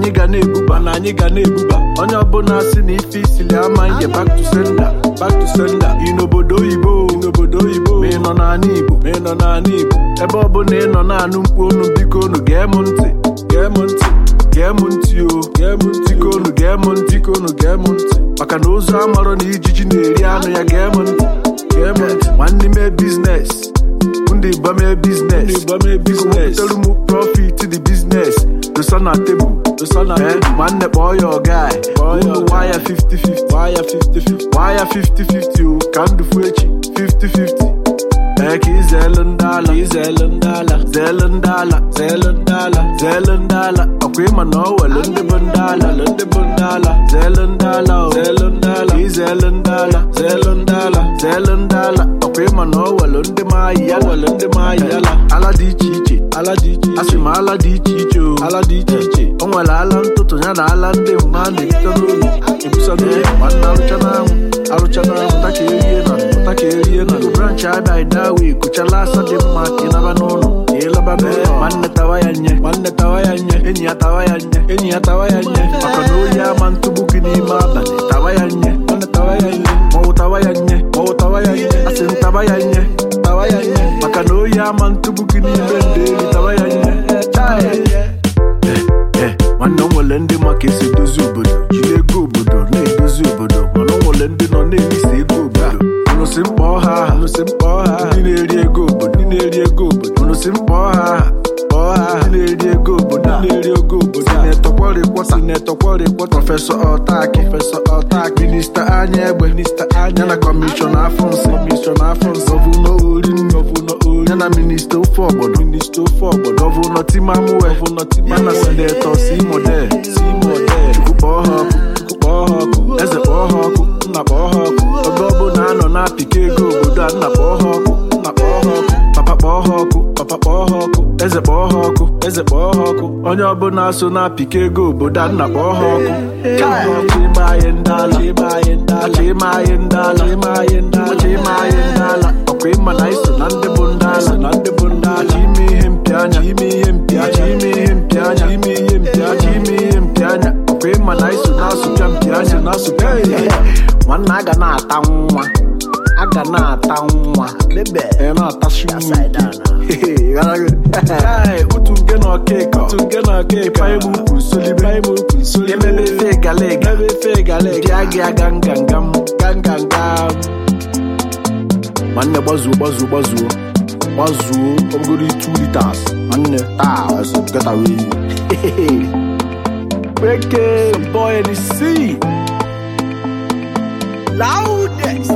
anyị ga na-ebuba na anyị ga na-ebuba onye ọbụla si na ife isili ama ihe back to sender back to sender ị n'obodo oyibo ị n'obodo oyibo ma ị nọ n'ala igbo ma ị nọ n'ala igbo ebe ọbụla ị nọ na-anụ mkpu onu biko unu gee m ntị gee m ntị gee m ntị o gee m ntị ka unu gee m ntị ka unu gee m ntị maka na ozu amarọ na ijiji na-eri anụ ya gee m ntị gee m ntị nwanne mee biznes ndị igba mee biznes ndị igba mee biznes butere m profit dị biznes dosa na tebụl dosa na tebụl nwanne kpọọ ya ọga unu waya 50-50 waya 50-50 waya 50-50 o ka ndụ fu echi 50-50 ee ka izeelu ndị ala izeelu ndị ala zeelu ndị ala zeelu ndị ala zeelu ndị ala ọkwa ịma na ọ welu ndị bụ ndị ala ndị bụ ndị ala zeelu ndị ala o zeelu ndị ala izeelu ndị ala zeelu ndị ala zeelu ndị ala ọkwa ịma na ọ welu ndị maayi ya welu ndị maayi ala ala dị iche iche ala dị iche iche asị m ala dị iche iche o ala dị iche iche o nwere ala ntụtụ ya na ala ndị mma a na-ebute n'obi ebusa n'obi nwanne arụcha n'anwụ arụcha n'anwụ pụta ka erie na pụta ka erie na branch abịa idawe kuchala asa dị mma ka ịnaba n'ụlọ ka ịlaba n'ụlọ nwanne tawa ya nye nwanne tawa ya nye enyi ya tawa ya nye enyi ya tawa ya nye maka na oyi ama ntụgbu gị n'ime abalị tawa ya nye nwanne tawa ya nye maọwụ tawa ya nye maọwụ tawa ya nye asị m tawa ya nye tawa ya nye maka na oyi ama ntụgbu gị n'ime ndeli tawa ya nye Chai. Eh, nwanne o nwere ndị ma ka esi edozi obodo jiri ego obodo na-edozi obodo mana o nwere ndị nọ na-elisa ego obodo unu si mkpọ ha aha unu si mkpọ ha aha ndị na-eri ego obodo ndị na-eri ego obodo unu si mkpọ ha aha kpọọ ha aha ndị na-eri ego obodo ndị na-eri ego obodo sinetọkwọrịkwọ sinetọkwọrịkwọ prọfesọ ọtaki prọfesọ ọtaki minista anya egbe minista anya na kọmishọna afọ nsị kọmishọna afọ nsị gọvanọ orin gọvanọ orin ya na minista ofe ọgbọdọ minista ofe ọgbọdọ gọvanọ timamuwe gọvanọ timamuwe ya na sinetọ si model si model chukwu kpọọ ha ọkụ chukwu kpọọ ha ọkụ eze kpọọ ha ọkụ nna kpọọ ha ọkụ ebe ọbụla anọ na-apịka ego obodo a nna kpọọ ha ọkụ nna kpọọ ha ọkụ papa kpọọ ha ọkụ papa kpọọ ha ọkụ eze kpọọ ha ọkụ eze kpọọ ha ọkụ onye ọbụla so na-apịka ego obodo a nna kpọọ ha ọkụ chịma anyị ndị ala chịma anyị ndị ala chịma anyị ndị ala chịma anyị ndị ala chịma anyị ndị ala ọkwa ịma na iso na ndị bụ ndị ala na ndị bụ ndị ala ime ihe mpi anya ime ihe mpi anya ime ihe mpi anya ime ihe mpi anya ime ihe mpi anya ọkwa ịma na iso na-asụcha mpi anya na-asụcha mpi anya nwanne a ga na-ata nwa a ga na-ata nwa ị na-atachi nwa utu nke na ọkịka utu nke na ọkịka ịmụ ukwu nsolibe ịmụ ukwu nsolibe emebe efe galega ebe efe galega dị agị aga ngangam gangangam nwanne gbazuo gbazuo gbazuo gbazuo ọbụgoro 2 liters nwanne taa ọsọ get away Break it, boy, in the sea. Loudest.